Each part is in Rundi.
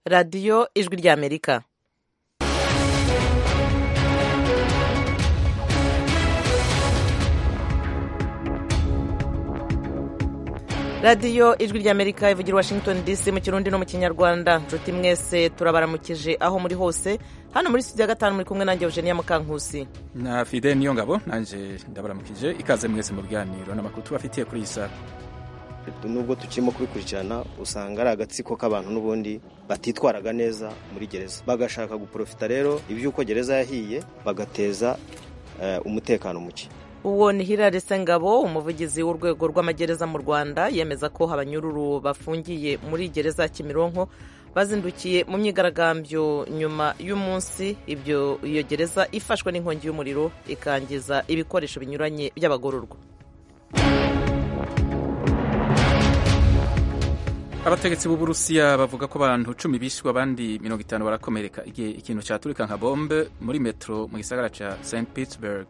radiyo ijwi ry'amerika radiyo ijwi ry'amerika ivugira washington dc mu kirundi no mu kinyarwanda nshuti mwese turabaramukije aho muri hose hano muri studio ya gatanu muri kumwe nanjye eugenia mukankusi na fide niyo ngabo nanjye ndabaramukije ikaze mwese mu biganiro n'amakuru tubafitiye kuri iyi saha nubwo tukirimo kubikurikirana usanga ari agatsiko k'abantu n'ubundi batitwaraga neza muri gereza bagashaka guporofita rero iby'uko gereza yahiye bagateza umutekano muke uwo ni Hilary Sengabo umuvugizi w'urwego rw'amagereza mu rwanda yemeza ko abanyururu bafungiye muri gereza ya kimironko bazindukiye mu myigaragambyo nyuma y'umunsi ibyo iyo gereza ifashwe n'inkongi y'umuriro ikangiza ibikoresho binyuranye by'abagororwa abategetsi b'uburusiya bavuga ko abantu cumi bishwe abandi mirongo itanu barakomereka igihe ikintu cyaturika nka bombe muri metro mu gisagara cya st petersburg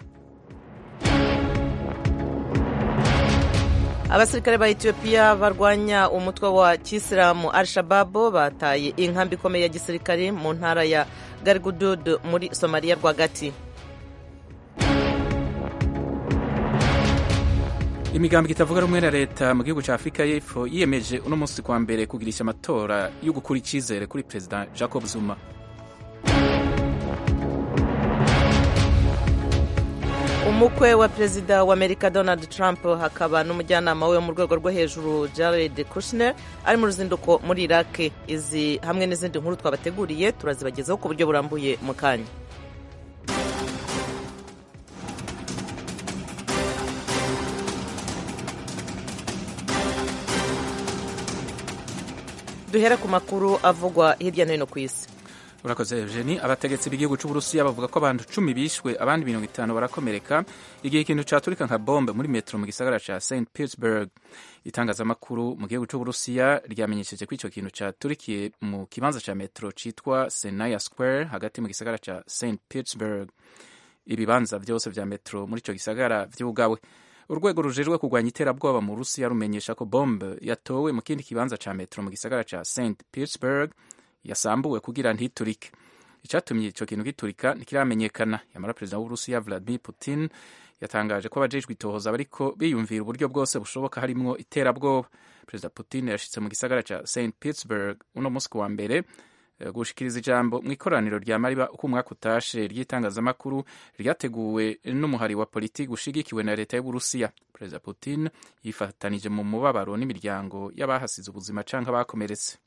abasirikare ba etiyopiya barwanya umutwe wa kisilamu al shababu bataye inkambi ikomeye ya gisirikare mu ntara ya garigudud muri somaliya rwagati imigambi itavuga rumwe na leta mu gihugu cya afurika y'epfo yiyemeje uno munsi kwa mbere kugirisha amatora yo gukura icyizere kuri perezida jacob zuma umukwe wa perezida wa amerika donald trump hakaba n'umujyanama we mu rwego rwo hejuru jared kushner ari mu ruzinduko muri iraq izi hamwe n'izindi nkuru twabateguriye turazibagezaho ku buryo burambuye mu kanya duhera ku makuru avugwa hirya no hino ku isi urakoze eugeni abategetsi b'igihugu cy'uburusiya bavuga ko abantu cumi bishwe abandi mirongo itanu barakomereka igihe ikintu cyaturika nka bombe muri metero mu gisagara cya st petersburg itangazamakuru mu gihugu cy'uburusiya ryamenyesheje ko icyo kintu cyaturikiye mu kibanza cya metero cyitwa senaya square hagati mu gisagara cya st petersburg ibibanza byose vya metero muri icyo gisagara vyugawe urwego rujejwe kurwanya iterabwoba mu burusiya rumenyesha ko bombe yatowe mu kindi kibanza cya metero mu gisagara cya st petersburg yasambuwe kugira ntiturike icyatumye icyo kintu giturika ntikiramenyekana yamara perezida w'uburusiya vladimir putin yatangaje ko abajejwe itohoza bariko biyumvira uburyo bwose bushoboka harimwo iterabwoba perezida putin yashitse mu gisagara ca st petersburg uno munsi wa mbere gushikiriza ijambo mu ikoraniro rya mariba uko umwaka utashe ry'itangazamakuru ryateguwe n'umuhari wa politiki ushigikiwe na leta y'uburusiya perezida putin yifatanije mu mubabaro n'imiryango y'abahasize ubuzima canke abakomeretse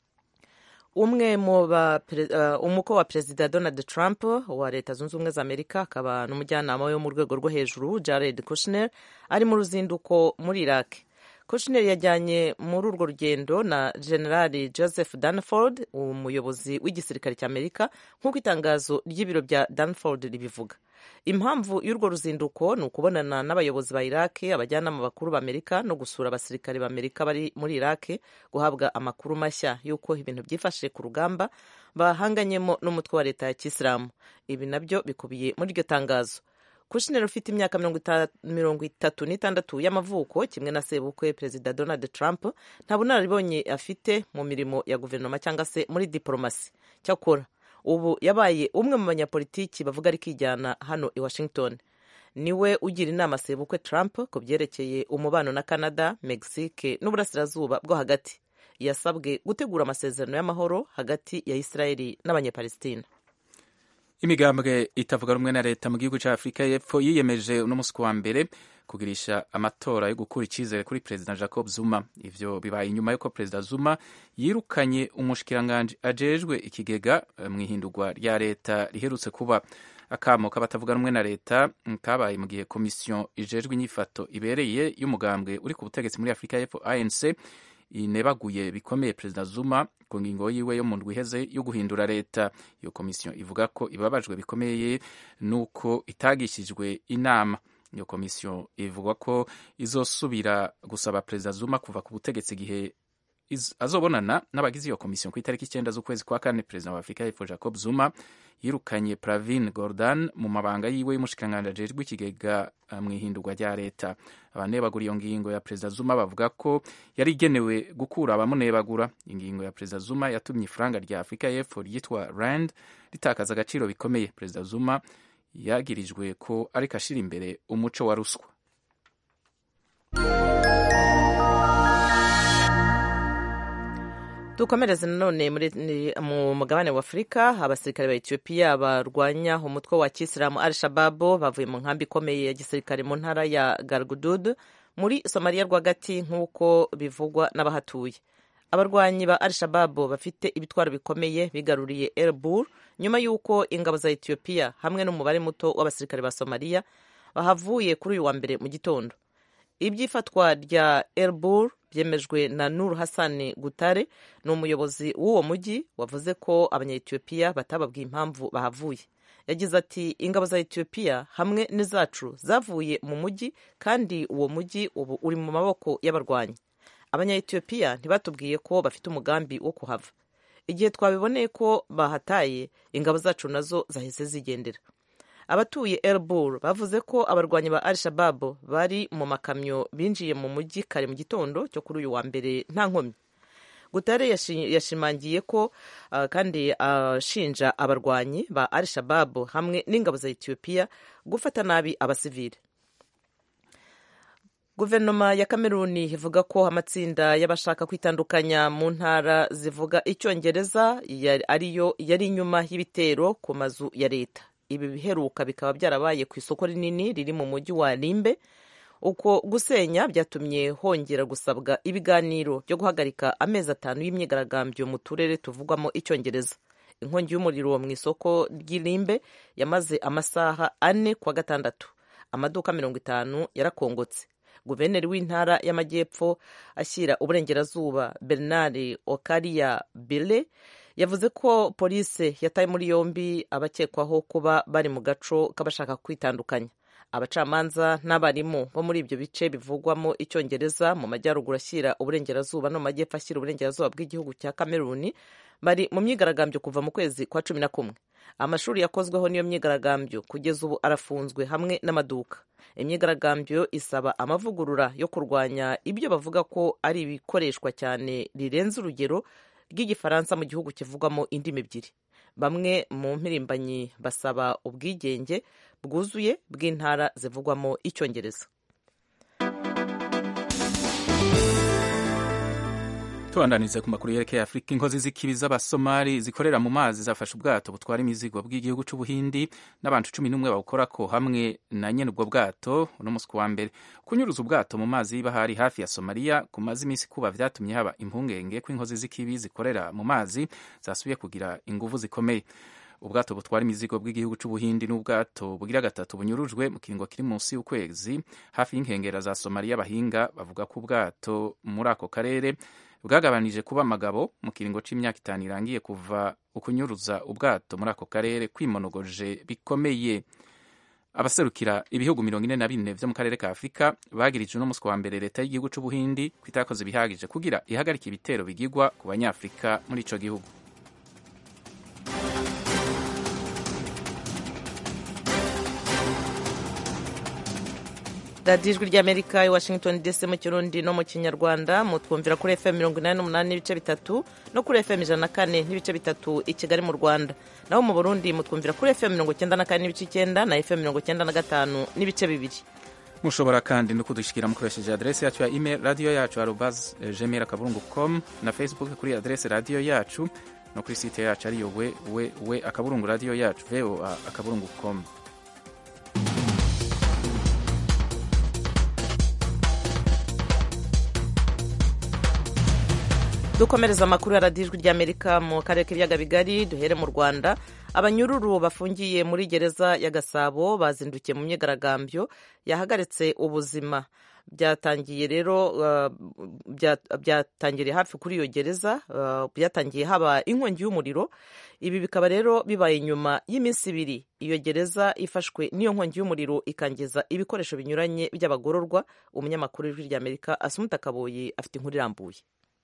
umwe mu umukwe wa perezida donald trump wa leta zunze ubumwe za amerika akaba n'umujyanama we mu rwego rwo hejuru jared kushner ari mu ruzinduko muri iraq kushner yajyanye muri urwo rugendo na generali joseph danford umuyobozi w'igisirikare cy'amerika nk'uko itangazo ry'ibiro bya danford ribivuga impamvu y'urwo ruzinduko ni ukubonana n'abayobozi ba iraki abajyanama bakuru b'amerika no gusura abasirikare b'amerika bari muri iraki guhabwa amakuru mashya y'uko ibintu byifashe ku rugamba bahanganyemo n'umutwe wa leta ya kisilamu ibi nabyo bikubiye muri iryo tangazo kushner ufite imyaka mirongo itatu n'itandatu y'amavuko kimwe na sebukwe perezida donald trump nta bunararibonye afite mu mirimo ya guverinoma cyangwa se muri diporomasi cyakora ubu yabaye umwe mu banyapolitiki bavuga ari kijyana hano i washington niwe ugira inama sebukwe trump ku byerekeye umubano na canada mexique n'uburasirazuba bwo hagati yasabwe gutegura amasezerano y'amahoro hagati ya israeli n'abanyapalestina imigambwe itavuga rumwe na leta mu gihugu cya afurika y'epfo yiyemeje uno munsi wa mbere kugirisha amatora yo gukura icyizere kuri perezida jacob zuma ivyo bibaye inyuma y'uko perezida zuma yirukanye umushikiranganji ajejwe ikigega mu ihindurwa rya leta riherutse kuba akamo k'abatavuga rumwe na leta kabaye mu gihe komisiyo ijejwe inyifato ibereye y'umugambwe uri ku butegetsi muri afurika y'epfo anc inebaguye bikomeye perezida zuma ku ngingo yiwe yo mu ndwi iheze yo guhindura leta iyo komisiyo ivuga ko ibabajwe bikomeye n'uko itagishijwe inama iyo komisiyo ivuga ko izosubira gusaba perezida zuma kuva ku butegetsi igihe azobonana n'abagize iyo komisiyo ku itariki icyenda z'ukwezi kwa kane perezida wa afurika y'epfo jacob zuma yirukanye pravin gordon mu mabanga yiwe y'umushikiranganji ajejwe ikigega mu ihindurwa rya leta abanebagura iyo ngingo ya perezida zuma bavuga ko yari igenewe gukura abamunebagura ingingo ya perezida zuma yatumye ifaranga rya afurika y'epfo ryitwa rand ritakaza agaciro bikomeye perezida zuma yagirijwe ko ariko ashira imbere umuco wa ruswa dukomereze nanone mu mugabane wa afurika abasirikare ba etiyopiya barwanya umutwe wa kisilamu al shababu bavuye mu nkambi ikomeye ya gisirikare mu ntara ya gargudud muri somaliya rwagati nk'uko bivugwa n'abahatuye abarwanyi ba al shababu bafite ibitwaro bikomeye bigaruriye elbur nyuma y'uko ingabo za etiyopiya hamwe n'umubare muto w'abasirikare ba somaliya bahavuye kuri uyu wa mbere mu gitondo iby'ifatwa rya elbur byemejwe na nur hassan gutare ni umuyobozi w'uwo mujyi wavuze ko abanyayetiyopiya batababwiye impamvu bahavuye yagize ati ingabo za etiyopiya hamwe n'izacu zavuye mu mujyi kandi uwo mujyi ubu uri mu maboko y'abarwanyi abanyayetiyopiya ntibatubwiye ko bafite umugambi wo kuhava igihe twabiboneye ko bahataye ingabo zacu nazo zahise zigendera abatuye elbur bavuze ko abarwanyi ba al shababu bari mu makamyo binjiye mu mujyi kare mu gitondo cyo kuri uyu wa mbere nta nkomyi gutare yashimangiye ko uh, kandi ashinja uh, abarwanyi ba al shababu hamwe n'ingabo za etiyopiya gufata nabi abasivile guverinoma ya kameruni ivuga ko amatsinda y'abashaka kwitandukanya mu ntara zivuga icyongereza ariyo yari inyuma y'ibitero ku mazu ya leta ibi biheruka bikaba byarabaye ku isoko rinini riri mu mujyi wa rimbe uko gusenya byatumye hongera gusabwa ibiganiro byo guhagarika amezi atanu y'imyigaragambyo mu turere tuvugwamo icyongereza inkongi y'umuriro mu isoko ry'irimbe yamaze amasaha ane kwa gatandatu amaduka mirongo itanu yarakongotse guverineri w'intara y'amajyepfo ashyira uburengerazuba bernard okariya bile yavuze ko polisi yataye muri yombi abakekwaho kuba bari mu gaco k'abashaka kwitandukanya abacamanza n'abarimu bo muri ibyo bice bivugwamo icyongereza mu majyaruguru ashyira uburengerazuba no mu majyepfo ashyira uburengerazuba bw'igihugu cya kameruni bari mu myigaragambyo kuva mu kwezi kwa cumi na kumwe amashuri yakozweho n'iyo myigaragambyo kugeza ubu arafunzwe hamwe n'amaduka imyigaragambyo isaba amavugurura yo kurwanya ibyo bavuga ko ari ibikoreshwa cyane rirenze urugero rw'igifaransa mu gihugu kivugwamo indimi ebyiri bamwe mu mpirimbanyi basaba ubwigenge bwuzuye bw'intara zivugwamo icyongereza tubandanize ku makuru yerekeye afurika inkozi z'ikibi z'abasomali zikorera mu mazi zafashe ubwato butwara imizigo bw'igihugu cy'ubuhindi n'abantu cumi n'umwe bawukorako hamwe na nyene ubwo bwato uno musi wa mbere kunyuruza ubwato mu mazi y'ibahari hafi ya somaliya kumaze iminsi kuba vyatumye haba impungenge ko inkozi z'ikibi zikorera mu mazi zasubiye kugira inguvu zikomeye ubwato butwara imizigo bw'igihugu cy'ubuhindi n'ubwato bugira gatatu bunyurujwe mu kiringo kiri munsi y'ukwezi hafi y'inkengera za somaliya abahinga bavuga ko ubwato muri ako karere bwagabanije kuba amagabo mu kiringo c'imyaka itanu irangiye kuva ukunyuruza ubwato muri ako karere kwimonogoje bikomeye abaserukira ibihugu mirongo ine na bine vyo mu karere ka afurika bagirije uno musi wa mbere leta y'igihugu c'ubuhindi ko itakoze bihagije kugira ihagarike ibitero bigirwa ku banyafurika muri ico gihugu radiyo ijwi ry'amerika i washington dc mu kirundi no mu kinyarwanda mutwumvira kuri fm mirongo inani n'umunani n'ibice bitatu no kuri fm ijana na kane n'ibice bitatu i kigali mu rwanda naho mu burundi mutwumvira kuri fm mirongo icyenda na kane n'ibice icyenda na fm mirongo icyenda na gatanu n'ibice bibiri mushobora kandi no kudushikira mukoresheje adresi yacu ya email radiyo yacu arobas gmail akaburungu com na facebook kuri adresi radiyo yacu no kuri site yacu ariyo we we we akaburungu radiyo yacu voa akaburungu com dukomereza amakuru ya radiyo ijwi ry'amerika mu karere k'ibiyaga bigari duhere mu rwanda abanyururu bafungiye muri gereza ya gasabo bazindukiye mu myigaragambyo yahagaritse ubuzima byatangiye rero byatangiriye hafi kuri iyo gereza byatangiye haba inkongi y'umuriro ibi bikaba rero bibaye nyuma y'iminsi ibiri iyo gereza ifashwe n'iyo nkongi y'umuriro ikangiza ibikoresho binyuranye by'abagororwa umunyamakuru w'ijwi ry'amerika asumuta kaboyi afite inkuru irambuye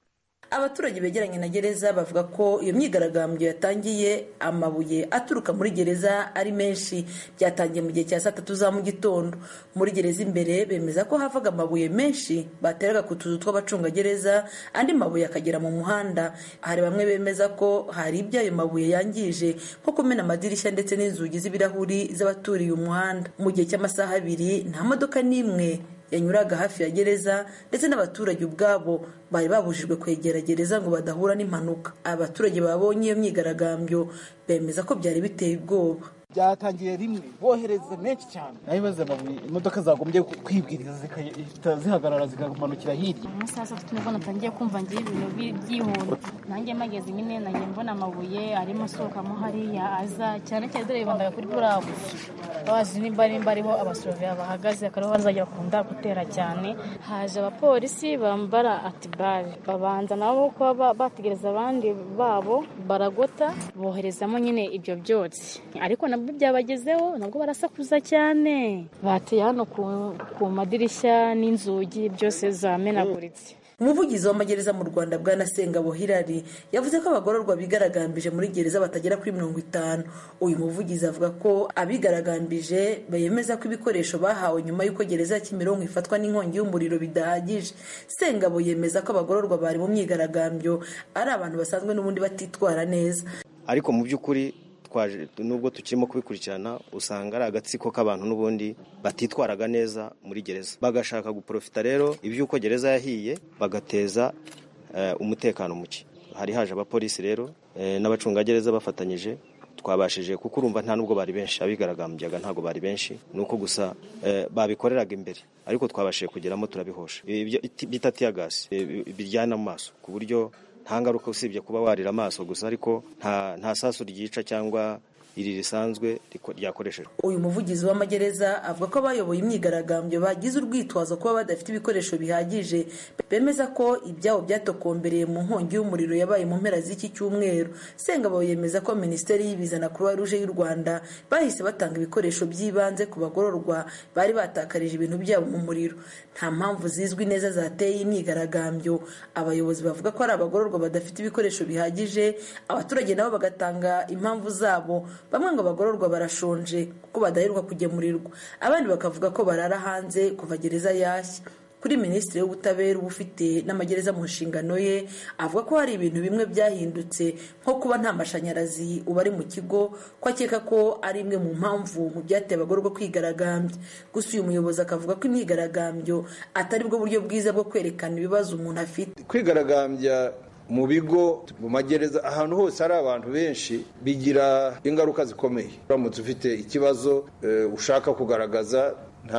abaturage begeranye na gereza bavuga ko iyo myigaragambyo yatangiye amabuye aturuka muri gereza ari menshi byatangiye mu gihe cya saa tatu za mu gitondo muri gereza imbere bemeza ko havaga amabuye menshi bateraga ku tuzu tw'abacungagereza andi mabuye akagera mu muhanda hari bamwe bemeza ko hari ibyo ayo mabuye yangije nko kumena amadirishya ndetse n'inzugi z'ibirahuri z'abaturiye umuhanda mu gihe cy'amasaha abiri nta modoka n'imwe yanyuraga hafi ya gereza ndetse n'abaturage ubwabo bari babujijwe kwegera gereza ngo badahura n'impanuka abaturage babonye iyo myigaragambyo bemeza ko byari biteye ubwoba byatangiye rimwe bohereza menshi cyane naho ibibazo amabuye imodoka zagombye kwibwiriza zikahita zihagarara zikamanukira hirya mu saa sita nibwo natangiye kumva ngiye ibintu byihuta nanjye mageze nyine nanjye mbona amabuye arimo asohokamo hariya aza cyane cyane dore bibandaga kuri burabu bazi nimba nimba ariho abasoroviya bahagaze akariho bazajya bakunda gutera cyane haje abapolisi bambara atibari babanza nabo kuba bategereza abandi babo baragota boherezamo nyine ibyo byotsi ariko nabwo byabagezeho nabwo barasakuza cyane bateye hano ku madirishya n'inzugi byose zamenaguritse umuvugizi w'amagereza mu rwanda bwana sengabo hirari yavuze ko abagororwa bigaragambije muri gereza batagera kuri mirongo itanu uyu muvugizi avuga ko abigaragambije bemeza ko ibikoresho bahawe nyuma y'uko gereza ya kimironko ifatwa n'inkongi y'umuriro bidahagije sengabo yemeza ko abagororwa bari mu myigaragambyo ari abantu basanzwe n'ubundi batitwara neza ariko mu by'ukuri twaje nubwo tukirimo kubikurikirana usanga ari agatsiko k'abantu n'ubundi batitwaraga neza muri gereza bagashaka guprofita rero iby'uko gereza yahiye bagateza umutekano muke hari haje abapolisi rero n'abacungagereza bafatanyije twabashije kuko urumva nta nubwo bari benshi abigaragambyaga ntabwo bari benshi ni uko gusa babikoreraga imbere ariko twabashije kugeramo turabihosha bita tiyagasi biryana mu maso ku buryo nta ngaruka usibye kuba warira amaso gusa ariko nta sasu ryica cyangwa iri risanzwe ryakoreshejwe uyu muvugizi w'amagereza avuga ko abayoboye imyigaragambyo bagize urwitwazo kuba badafite ibikoresho bihagije bemeza ko ibyabo byatokombereye mu nkongi y'umuriro yabaye mu mpera z'iki cyumweru sengabo yemeza ko minisiteri y'ibiza na croix rouge y'u rwanda bahise batanga ibikoresho by'ibanze ku bagororwa bari batakarije ibintu byabo mu muriro nta mpamvu zizwi neza zateye imyigaragambyo abayobozi bavuga ko ari abagororwa badafite ibikoresho bihagije abaturage nabo bagatanga impamvu zabo bamwe ngo abagororwa barashonje kuko badaheruka kugemurirwa abandi bakavuga ko barara hanze kuva gereza yashya kuri minisitiri w'ubutabera uba ufite n'amagereza mu nshingano ye avuga ko hari ibintu bimwe byahindutse nko kuba nta mashanyarazi uba ari mu kigo ko akeka ko ari imwe mu mpamvu mu byateye abagororwa kwigaragambya gusa uyu muyobozi akavuga ko imyigaragambyo atari bwo buryo bwiza bwo kwerekana ibibazo umuntu afite kwigaragambya mu bigo mu magereza ahantu hose hari abantu benshi bigira ingaruka zikomeye uramutse ufite ikibazo ushaka kugaragaza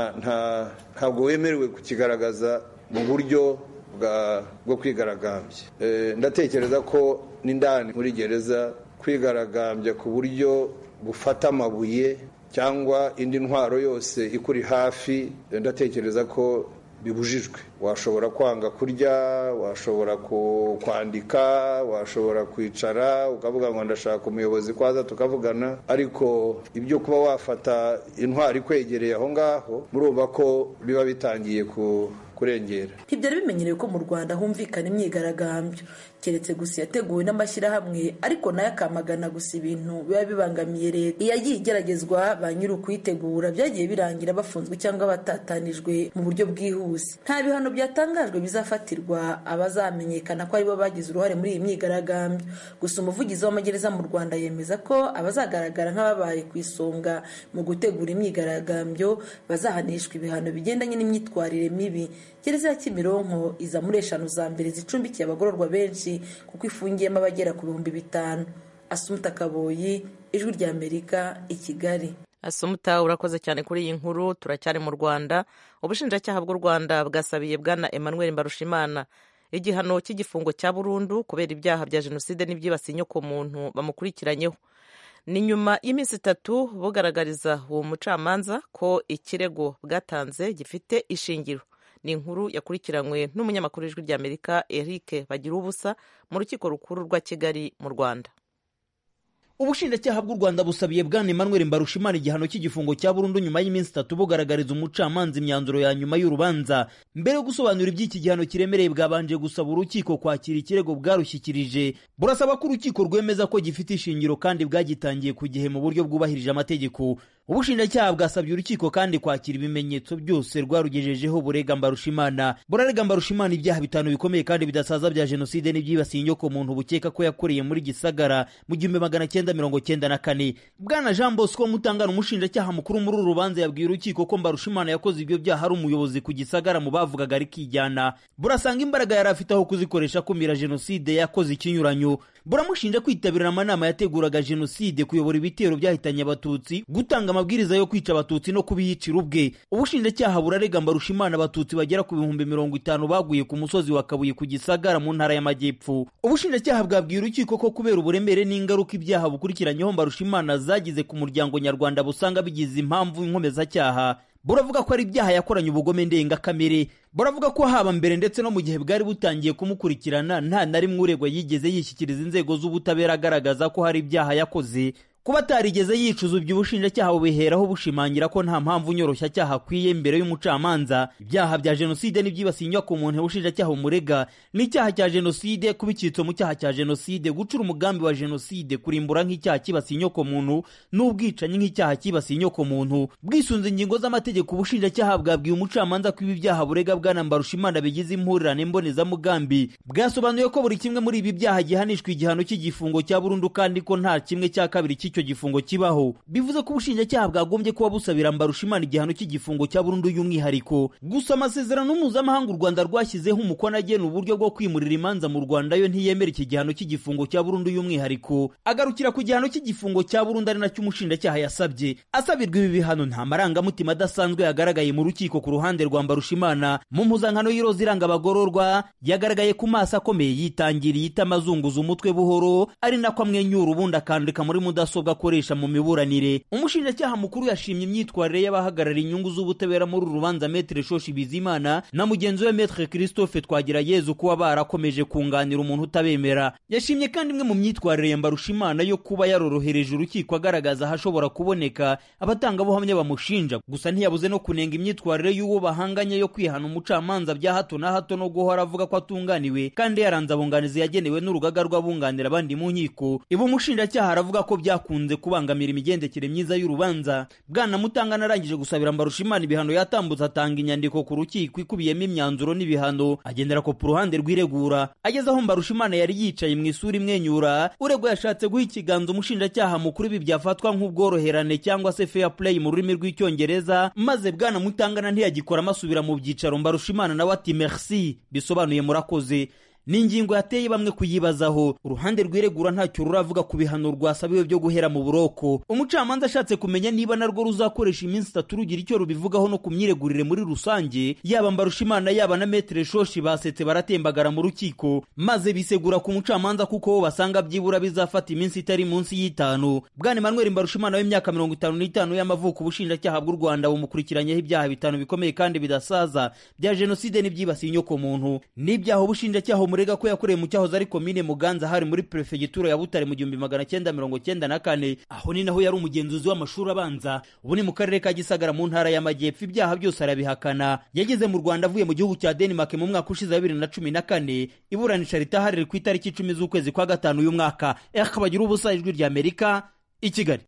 ntabwo wemerewe kukigaragaza mu buryo bwo kwigaragambya ndatekereza ko n'indani muri gereza kwigaragambya ku buryo bufata amabuye cyangwa indi ntwaro yose ikuri hafi ndatekereza ko bibujijwe washobora kwanga kurya washobora kwandika washobora kwicara ukavuga ngo ndashaka umuyobozi kwaza tukavugana ariko ibyo kuba wafata intwari ikwegereye aho ngaho murumva ko biba bitangiye ku kurengera ntibyari bimenyerewe ko mu rwanda humvikana imyigaragambyo keretse gusa yateguwe n'amashyirahamwe ariko nayo akamagana gusa ibintu biba bibangamiye leta iyo yagiye igeragezwa ba nyiri ukuyitegura byagiye birangira bafunzwe cyangwa batatanijwe mu buryo bwihuse nta bihano byatangajwe bizafatirwa abazamenyekana ko aribo bagize uruhare muri iyi myigaragambyo gusa umuvugizi w'amagereza mu rwanda yemeza ko abazagaragara nk'ababaye ku isonga mu gutegura imyigaragambyo bazahanishwa ibihano bigendanye n'imyitwarire mibi gereza ya kimironko iza muri eshanu za mbere zicumbikiye abagororwa benshi kuko ifungiyemo abagera ku bihumbi bitanu asumuta kaboyi ijwi rya amerika i kigali asumuta urakoze cyane kuri iyi nkuru turacyari mu rwanda ubushinjacyaha bw'u rwanda bwasabiye bwana emmanuel mbarushimana igihano cy'igifungo cya burundu kubera ibyaha bya jenoside n'ibyibasiye inyokomuntu bamukurikiranyeho ni nyuma y'iminsi itatu bugaragariza uwo mucamanza ko ikirego bwatanze gifite ishingiro ni inkuru yakurikiranywe n'umunyamakuru w'ijwi ry'amerika eric bagira ubusa mu rukiko rukuru rwa kigali mu rwanda ubushinjacyaha bw'u rwanda busabiye bwana emmanuel mbarushimana igihano cy'igifungo cya burundu nyuma y'iminsi itatu bugaragariza umucamanza imyanzuro ya nyuma y'urubanza mbere yo gusobanura iby'iki gihano kiremereye bwabanje gusaba urukiko kwakira ikirego bwarushyikirije burasaba ko urukiko rwemeza ko gifite ishingiro kandi bwagitangiye ku gihe mu buryo bwubahirije amategeko ubushinjacyaha bwasabye urukiko kandi kwakira ibimenyetso byose rwarugejejeho burega mbarushimana burarega mbarushimana ibyaha bitanu bikomeye kandi bidasaza bya jenoside n'ibyibasiye inyoko muntu bukeka ko yakoreye muri gisagara mu gihumbi magana cyenda mirongo cyenda na kane bwana jean bosco mutangana umushinjacyaha mukuru muri uru rubanza yabwiye urukiko ko mbarushimana yakoze ibyo byaha ari umuyobozi ku gisagara mu bavugaga arikijyana burasanga imbaraga yari afite aho kuzikoresha akumira jenoside yakoze ikinyuranyo buramushinja kwitabira amanama yateguraga jenoside kuyobora ibitero byahitanye abatutsi gutanga amabwiriza yo kwica abatutsi no kubiyicira ubwe ubushinjacyaha burarega mbarushimana abatutsi bagera ku bihumbi mirongo itanu baguye ku musozi wa kabuye ku gisagara mu ntara y'amajyepfo ubushinjacyaha bwabwiye urukiko ko kubera uburemere n'ingaruka ibyaha bukurikiranyeho mbarushimana zagize ku muryango nyarwanda busanga bigize impamvu inkomezacyaha buravuga ko ari ibyaha yakoranye ubugome ndengakamere buravuga ko haba mbere ndetse no mu gihe bwari butangiye kumukurikirana nta na rimwe uregwa yigeze yishyikiriza inzego z'ubutabera agaragaza ko hari ibyaha yakoze kuba atarigeze yicuza ibyo ubushinjacyaha bubiheraho bushimangira ko nta mpamvu nyoroshyacyaha akwiye imbere y'umucamanza ibyaha bya jenoside n'ibyibasiye inyubako umuntu ubushinjacyaha bumurega n'icyaha cya jenoside kuba icyitso mu cyaha cya jenoside gucura umugambi wa jenoside kurimbura nk'icyaha kibasiye inyoko muntu n'ubwicanyi nk'icyaha kibasiye inyoko muntu bwisunze ingingo z'amategeko ubushinjacyaha bwabwiye umucamanza ko ibi byaha burega bwana mbarushimana bigize impurirane mbonezamugambi bwasobanuye ko buri kimwe muri ibi byaha gihanishwa igihano cy'igifungo cya burundu kandi ko nta kimwe cya kabiri cy'icyo gifungo kibaho bivuze ko ubushinjacyaha bwagombye kuba busabira mbarushimana igihano cy'igifungo cya burundu y'umwihariko gusa amasezerano mpuzamahanga u rwanda rwashyizeho umukono agena uburyo bwo kwimurira imanza mu rwanda yo ntiyemera iki gihano cy'igifungo cya burundu y'umwihariko agarukira ku gihano cy'igifungo cya burundu ari nacyo umushinjacyaha yasabye asabirwa ibi bihano nta marangamutima adasanzwe yagaragaye mu rukiko ku ruhande rwa mbarushimana mu mpuzankano y'iroza iranga abagororwa yagaragaye ku maso akomeye yitangiriye itama azunguza umutwe buhoro ari nako amwenyura ubundi akandika muri mudasobwa akoresha mu miburanire umushinjacyaha mukuru yashimye imyitwarire y'abahagarara inyungu z'ubutabera muri uru rubanza metere shoshi bizimana na mugenzi we metere christophe twagira yezu kuba barakomeje kunganira umuntu utabemera yashimye kandi imwe mu myitwarire ya mbarushimana yo kuba yarorohereje urukiko agaragaza ahashobora kuboneka abatangabuhamya bamushinja gusa ntiyabuze no kunenga imyitwarire y'uwo bahanganye yo kwihana umucamanza bya hato na hato no guhora avuga ko atunganiwe kandi yaranze abunganizi yagenewe n'urugaga rw'abunganira abandi mu nkiko ibi umushinjacyaha aravuga ko byakunze kubangamira imigendekere myiza y'urubanza bwana mutangana arangije gusabira mbarushimana ibihano yatambutse atanga inyandiko ku rukiko ikubiyemo imyanzuro n'ibihano agendera ko ku ruhande rw'iregura ageze aho mbarushimana yari yicaye mu isura imwenyura uregwa yashatse guha ikiganza umushinjacyaha mukuru ibi byafatwa nk'ubworoherane cyangwa se fair play mu rurimi rw'icyongereza maze bwana mutangana ntiyagikora amasubira mu byicaro mbarushimana nawe ati merci bisobanuye murakoze ni ingingo yateye bamwe kuyibazaho uruhande rwiregura ntacyo ruravuga ku bihano rwasabiwe byo guhera mu buroko umucamanza ashatse kumenya niba narwo ruzakoresha iminsi itatu rugira icyo rubivugaho no ku myiregurire muri rusange yaba mbarushimana yaba na metere shoshi basetse baratembagara mu rukiko maze bisegura ku mucamanza kuko bo basanga byibura bizafata iminsi itari munsi y'itanu bwana emmanuel mbarushimana w'imyaka mirongo itanu n'itanu y'amavuko ubushinjacyaha bw'u rwanda bumukurikiranyeho ibyaha bitanu bikomeye kandi bidasaza bya jenoside n'ibyibasiye inyoko muntu n'ibyaha ubushinjacyaha umurega ko yakoreye mu cyahoze ari komine muganza hari muri perefegitura ya butare mu gihumbi magana cyenda mirongo cyenda na kane aho ni naho yari umugenzuzi w'amashuri abanza ubu ni mu karere ka gisagara mu ntara y'amajyepfo ibyaha byose arabihakana yageze mu rwanda avuye mu gihugu cya denmark mu mwaka ushize wa bibiri na cumi na kane iburanisha ritahariri ku itariki icumi z'ukwezi kwa gatanu uyu mwaka bagira ubusa ijwi rya amerika i kigali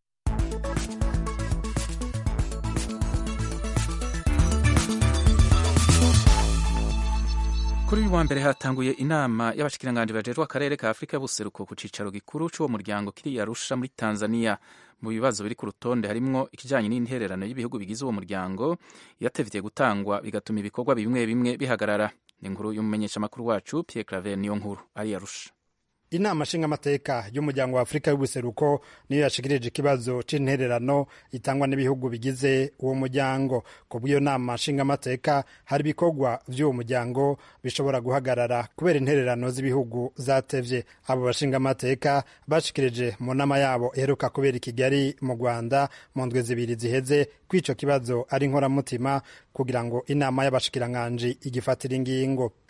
kuri uyu wa mbere hatanguye inama y'abashikiranganji bajejwe akarere ka afurika y'ubuseruko ku cicaro gikuru c'uwo muryango kiri yarusha muri tanzania mu bibazo biri ku rutonde harimwo ikijanye n'intererano y'ibihugu bigize uwo muryango yatevye gutangwa bigatuma ibikorwa bimwe bimwe bihagarara ni inkuru y'umumenyeshamakuru wacu pierre claver niyo nkuru ari yarusha inama nshingamateka y'umuryango wa afurika y'ubuseruko niyo yashikirije ikibazo c'intererano itangwa n'ibihugu bigize uwo muryango ku bw'iyo nama nshingamateka hari ibikorwa vy'uwo muryango bishobora guhagarara kubera intererano z'ibihugu zatevye abo bashingamateka bashikirije mu nama yabo iheruka kubera i kigali mu rwanda mu ndwi zibiri ziheze kw'ico kibazo ari inkoramutima kugira ngo inama y'abashikiranganji igifatira ingingo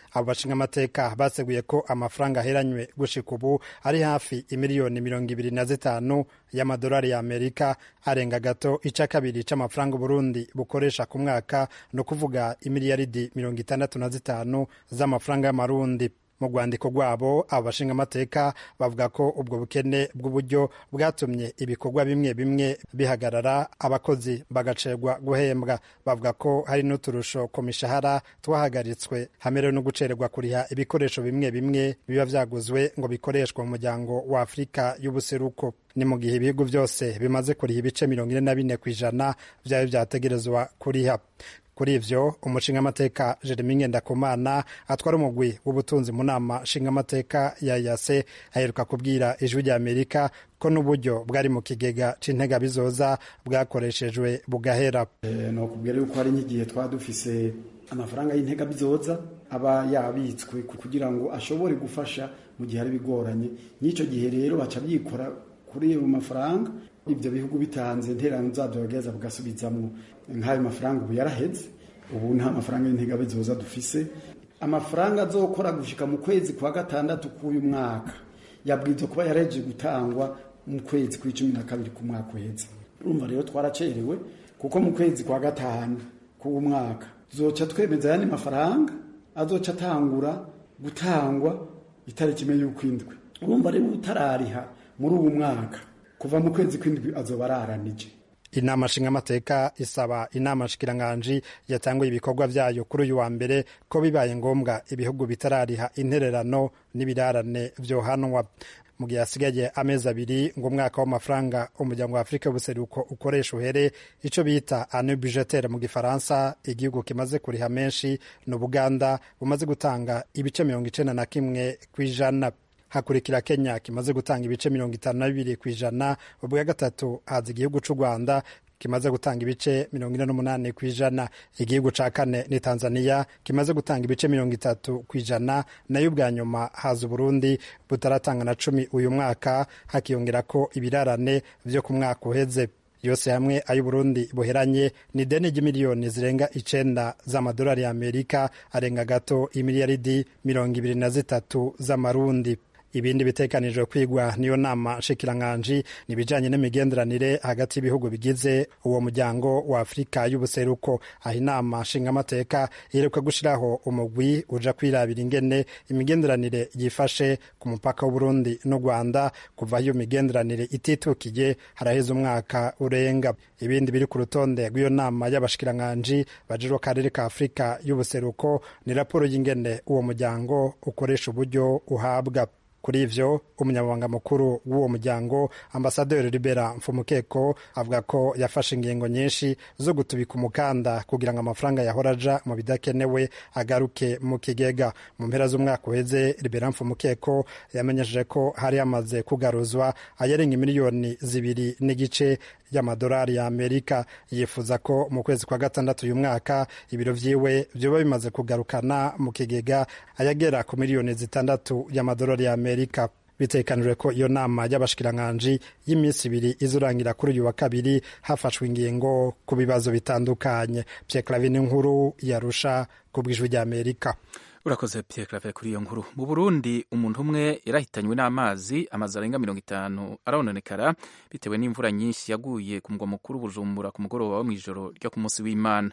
abo bashingamateka baseguye ko amafaranga aheranywe gushika ubu ari hafi imiliyoni mirongo ibiri na zitanu y'amadolari ya amerika arenga gato ica kabiri c'amafaranga uburundi bukoresha ku mwaka ni ukuvuga imiliyaridi mirongo itandatu na zitanu z'amafaranga y'amarundi mu rwandiko rwabo abo bashingamateka bavuga ko ubwo bukene bw'uburyo bwatumye ibikorwa bimwe bimwe bihagarara abakozi bagacerwa guhembwa bavuga ko hari n'uturusho ku mishahara twahagaritswe hamerewe no gucererwa kuriha ibikoresho bimwe bimwe biba vyaguzwe ngo bikoreshwe mu muryango wa afurika y'ubuseruko ni mu gihe ibihugu byose bimaze kuriha ibice mirongo ine na bine ku ijana vyaba vyategerezwa kuriha kuri ivyo umushingamateka jeremi ngendakumana atwara umugwi w'ubutunzi mu nama nshingamateka ya yase aheruka kubwira ijwi rya amerika ko n'uburyo bwari mu kigega c'intega bizoza bwakoreshejwe bugahera e, nokubwira yuko hari nk'igihe twaba dufise amafaranga y'intega bizoza aba yabitswe kugira ngo ashobore gufasha mu gihe ari bigoranye n'ico gihe rero baca byikora kuri ayo mafaranga ibyo bihugu bitanze interano zabyo bageza bugasubizamo nk'ayo mafaranga ubu yaraheze ubu nta mafaranga y'intega bizoza dufise amafaranga azokora gushika mu kwezi kwa gatandatu k'uyu mwaka yabwirizwa kuba yareje gutangwa mu kwezi kw'icumi na kabiri ku mwaka uheze urumva rero twaracerewe kuko mu kwezi kwa gatanu k'uwo mwaka tuzoca twemeza ayandi mafaranga azoca atangura gutangwa itariki imwe y'ukwindwi urumva rero utarariha muri uwo mwaka kuva mu kwezi kw'indwi azoba araranije inama nshingamateka isaba inama nshikiranganji yatanguye ibikorwa vyayo kuri uyu wa mbere ko bibaye ngombwa ibihugu bitarariha intererano n'ibirarane vyohanwa mu gihe hasigaye amezi abiri ngo umwaka w'amafaranga umuryango wa afurika y'ubuseruko ukoresha uhere ico bita ane budgetaire mu gifaransa igihugu kimaze kuriha menshi ni ubuganda bumaze gutanga ibice mirongo icenda na kimwe kw'ijana hakurikira kenya kimaze gutanga ibice mirongo itanu na bibiri ku ijana ubwa gatatu haza igihugu c'u rwanda kimaze gutanga ibice mirongo ine n'umunani ku ijana igihugu ca kane ni tanzania kimaze gutanga ibice mirongo itatu ku ijana nayo ubwa nyuma haza uburundi butaratanga na cumi uyu mwaka hakiyongerako ibirarane vyo ku mwaka uheze yose hamwe ay'uburundi buheranye ni deni ry'imiliyoni zirenga icenda z'amadolari ya amerika arenga gato imiliyaridi mirongo ibiri na zitatu z'amarundi ibindi bitekanijwe kwigwa niyo nama nshikiranganji ni ibijanye n'imigenderanire hagati y'ibihugu bigize uwo muryango wa afurika y'ubuseruko aho inama nshingamateka iheruka gushiraho umugwi uja kwirabira ingene imigenderanire yifashe ku mupaka w'uburundi n'u rwanda kuva iyo migenderanire ititukiye haraheze umwaka urenga ibindi biri ku rutonde rw'iyo nama y'abashikiranganji bajejwe akarere ka afurika y'ubuseruko ni raporo y'ingene uwo muryango ukoresha uburyo uhabwa kuri ivyo umunyamabanga mukuru w'uwo muryango ambasaderi libera mfumukeko avuga ko yafashe ingingo nyinshi zo gutubika umukanda kugira ngo amafaranga yahora aja mu bidakenewe agaruke mu kigega mu mpera z'umwaka uheze libera mfumukeko yamenyesheje ko hari hamaze kugaruzwa ayarenga miliyoni zibiri n'igice y'amadolari ya amerika yifuza ko mu kwezi kwa gatandatu uyu mwaka ibiro vyiwe vyoba bimaze kugarukana mu kigega ayagera ku miliyoni zitandatu y'amadolari ya amerika bitekanijwe ko iyo nama y'abashikiranganji y'iminsi ibiri izurangira kuri uyu wa kabiri hafashwe ingingo ku bibazo bitandukanye pyeklavi nkuru yarusha ku bw'ijwi rya amerika urakoze Pierre Claver kuri iyo nkuru mu Burundi umuntu umwe yarahitanywe n'amazi amazu arenga mirongo itanu arononekara bitewe n'imvura nyinshi yaguye ku mugwa mukuru Bujumbura ku mugoroba wo mw'ijoro ryo ku munsi w'Imana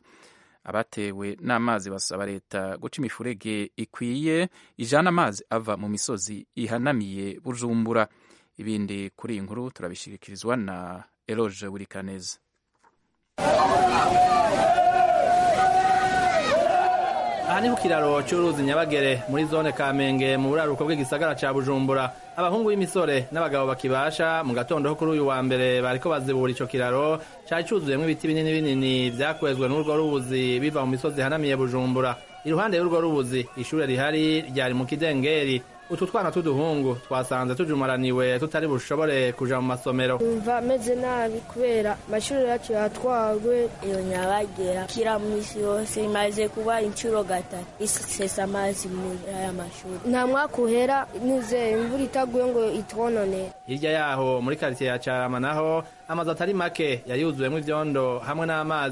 abatewe n'amazi basaba leta guca imifurege ikwiye ijana amazi ava mu misozi ihanamiye Bujumbura ibindi kuri iyi nkuru turabishikirizwa na Eloge Wurikaneza aha ni ku kiraro cy'uruzi nyabagere muri zone kamenge mu buraruko bw'igisagara ca bujumbura abahungu b'imisore n'abagabo bakibasha mu gatondo ho kuri uyu wa mbere bariko bazibura ico kiraro cari cuzuyemwo ibiti binini binini vyakwezwe n'urwo rubuzi biva mu misozi ihanamiye bujumbura iruhande y'urwo rubuzi ishure rihari ryari mu kidengeri utu twana t'uduhungu twasanze tujumaraniwe tutari bushobore kuja mu masomero umva ameze nabi kubera amashuri yacu yatwawe iyo nyabagera kira mu isi yose imaze kuba inshuro gatatu isesa amazi muri aya mashuri nta mwaka uhera nize imvura itaguye ngo itwononere hirya yaho muri karitsiye ya carama naho amazu atari make yari yuzuyemwo ivyondo hamwe n'amazi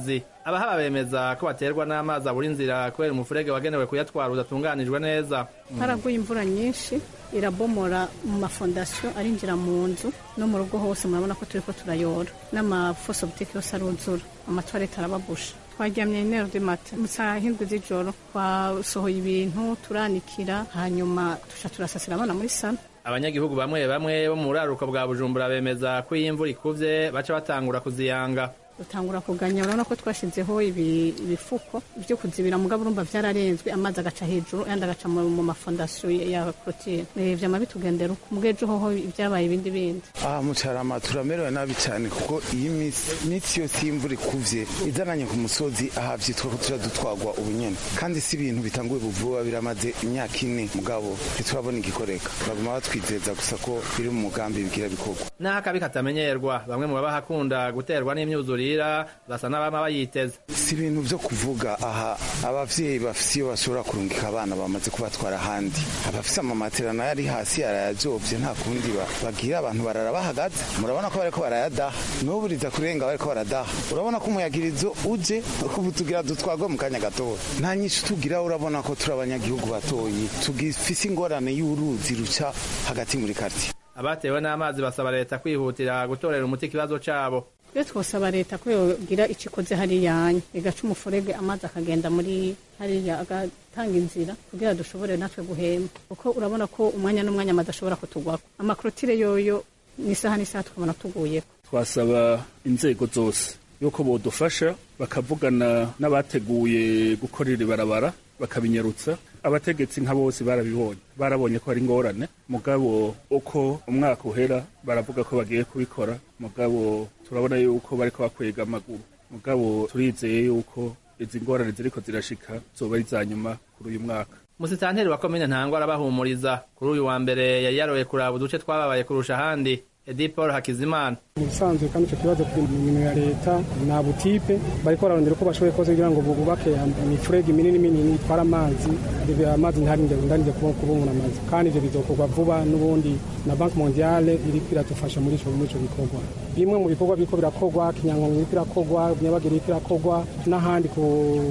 abahaba bemeza ko baterwa n'amazi abura inzira kubera umufurege wagenewe kuyatwara udatunganijwe neza haraguye imvura nyinshi irabomora mu mafondasiyo arinjira mu nzu no mu rugo hose murabona ko turi ko turayora n'amafosobutike yose aruzura amatwarete arababusha twaryamye nero de mata mu saa hindwi z'ijoro twasohoye ibintu turanikira hanyuma tuca turasasira abana muri salo abanyagihugu bamwe bamwe bo mu buraruko bwa bujumbura bemeza ko iyo imvura ikuvye baca batangura kuziyanga dutangura kuganya urabona ko twashizeho ibifuko byo kuzibira mugabo urumva vyararenzwe amazi agaca hejuru ayandi agaca mu mafondasiyo ya korotire vyama bitugendera uko mubwejo hoho vyabaye ibindi bindi aha mucarama turamerewe nabi cyane kuko iyi minsi yose y'imvura ikuvye izananye ku musozi aha vyitwa ko tuja dutwagwa ubunyene kandi si ibintu bitanguye buvuba biramaze imyaka ine mugabo ntiturabona igikoreka baguma batwizeza gusa ko biri mu mugambi bigira bikorwa naho akabi katamenyerwa bamwe mu babahakunda guterwa n'imyuzurire basa n'abama bayiteze si ibintu byo kuvuga aha abavyeyi bafise iyo bashobora kurungika abana bamaze kubatwara ahandi abafise amamatera nayo ari hasi arayajovye nta kundi bagira abantu barara bahagaze murabona ko bariko barayadaha n'uburiza kurenga bariko baradaha urabona ko umuyagirizo uje ubu tugira dutwagwe mu kanya gatoya nta nyinshi tugira urabona ko turi abanyagihugu batoyi tugifise ingorane y'uruzi ruca hagati muri kartiye abatewe n'amazi basaba leta kwihutira gutorera umuti ikibazo cabo rero twosaba leta ko yogira icyo ikoze hariyanya igaca umufurege amazi akagenda muri hariya agatanga inzira kugira dushobore natwe guhema kuko urabona ko umwanya n'umwanya amazi ashobora kutugwako amakorotire yoyo n'isaha n'isaha tukabona tuguyeko twasaba inzego zose yuko bodufasha bakavugana n'abateguye gukora iri barabara bakabinyarutsa abategetsi nka bose barabibonye barabonye ko hari ingorane mugabo uko umwaka uhera baravuga ko bagiye kubikora mugabo turabona yuko bariko bakwega amaguru mugabo turizeye yuko izi ngorane ziriko zirashika zoba ari za nyuma kuri uyu mwaka musitanteri wa komine ntangwa arabahumuriza kuri uyu wa mbere yari yaroye kuraba uduce twababaye kurusha ahandi edi paul hakizimana mu bisanzwe kandi icyo kibazo kiri mu minwe ya leta nta butipe bariko bararondera uko bashoboye kose kugira ngo bubake imifurege minini minini itwara amazi amazi ntarinde ndarinde kubona amazi kandi ivyo bizokorwa vuba n'ubundi na banki mondiale iriko iradufasha muri ico muri ico bikorwa bimwe mu bikorwa biriko birakorwa kinyankongo iriko irakorwa nyabagere iriko irakorwa n'ahandi ku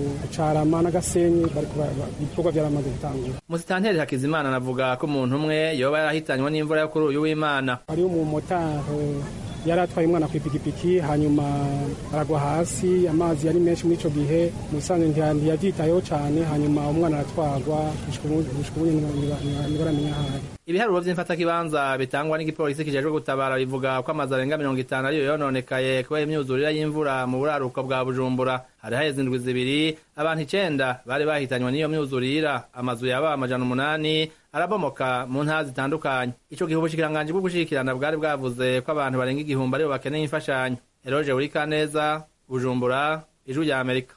carama n'agasenyi ibikorwa vyaramaze gutangura musitanteri hakizimana anavuga ko umuntu umwe yoba yarahitanywe n'imvura yo kuri uyu w'imana hariho umumotari yari atwaye umwana ku ipikipiki hanyuma aragwa hasi amazi yari menshi muri icyo gihe mu bisanzwe ntiyabyitayeho cyane hanyuma umwana aratwagwa ntibaramenya aho ari ibiharuro vy'imfatakibanza bitangwa n'igipolisi kijejwe gutabara bivuga ko amazu arenga mirongo itanu ariyo yononekaye kubera imyuzurire y'imvura mu buraruko bwa bujumbura hari haheze indwi zibiri abantu icenda bari bahitanywe n'iyo myuzurira amazu yaba amajana umunani arabomoka mu ntara zitandukanye ico gihe ubushikiranganji bwo gushikirana bwari bwavuze ko abantu barenga igihumbi aribo bakeneye imfashanyo eroje urikaneza bujumbura ijwi rya amerika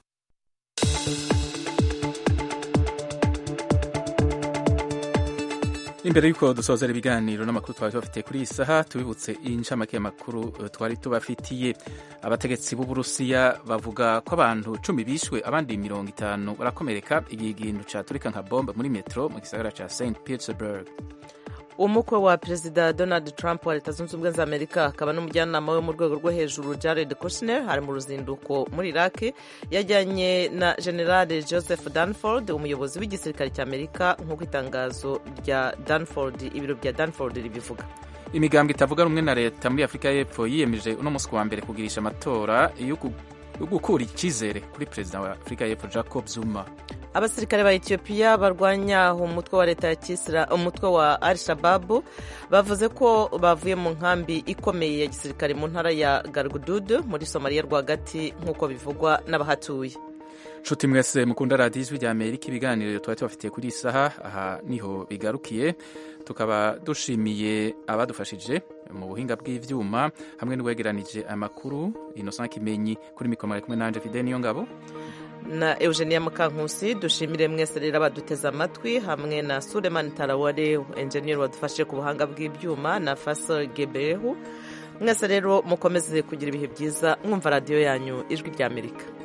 imbere y'uko dusozera ibiganiro n'amakuru twari tubafitiye kuri iyi saha tubibutse incamake y'amakuru twari tubafitiye abategetsi b'uburusiya bavuga ko abantu cumi bishwe abandi mirongo itanu barakomereka igihe igintu caturika nka bombe muri metro mu gisagara ca st petersburg umukwe wa perezida donald trump wa leta zunze ubumwe za amerika akaba n'umujyanama we mu rwego rwo hejuru jared kushner ari mu ruzinduko muri iraki yajyanye na generale joseph danford umuyobozi w'igisirikare cya amerika nk'uko itangazo rya danford ibiro bya danford ribivuga imigambwe itavuga rumwe na leta muri afurika y'epfo yiyemeje uno munsi wa mbere kugirisha amatora yo gukura icyizere kuri perezida wa afurika y'epfo jacob zuma abasirikare ba etiyopiya barwanya umutwe wa leta ya kisira umutwe wa al shababu bavuze ko bavuye mu nkambi ikomeye ya gisirikare mu ntara ya gargududu muri somaliya rwagati nk'uko bivugwa n'abahatuye nshuti mwese mukunda radiyo ijwi rya amerika ibiganiro tuba tubafitiye kuri iyi saha aha niho bigarukiye tukaba dushimiye abadufashije mu buhinga bw'ibyuma hamwe n'uwegeranije amakuru inosa kimenyi kuri mikoro kumwe nanje fide niyo ngabo na eugenia mukankusi dushimire mwese rero abaduteze amatwi hamwe na sulemani taraware enjeniyeri wadufashe ku buhanga bw'ibyuma na faso gebehu mwese rero mukomeze kugira ibihe byiza mwumva radiyo yanyu ijwi ry'amerika